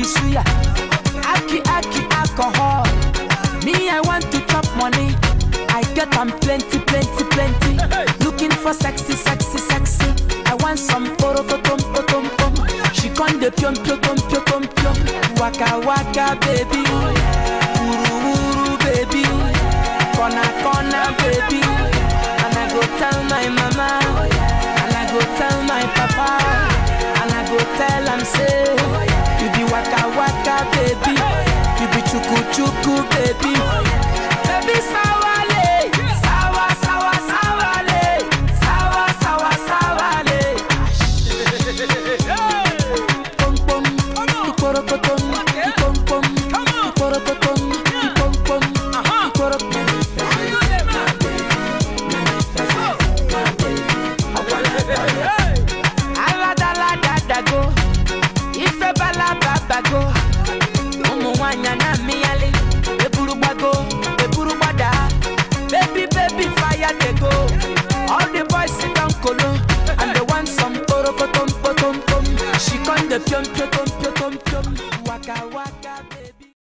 the suya. Aki aki alcohol. Me, I want to chop money. I get am plenty, plenty, plenty. Looking for sexy, sexy, sexy. I want some poro potom potom pom. She con de pion pion pion pion pion pion. Waka waka baby. Uru uru baby. Kona kona baby. And I go tell my mama. And I go tell my papa. And I go tell am say. You be waka waka baby. You be chuku chuku baby. Baby sawale. Sawa sawa sawale. Sawa sawa sawale. Pom pom. Ikorokotom. Ipom pom. Ikorokotom. Ipom pom. Ikorokotom. aladaladago ife balababago ụmụ nwanyị na-amịghalị eburu gbago eburu gbada baby baby fire dey go all the boys sit down kolo and they want some porokotom potom pom she con dey piom piom piom piom piom waka waka.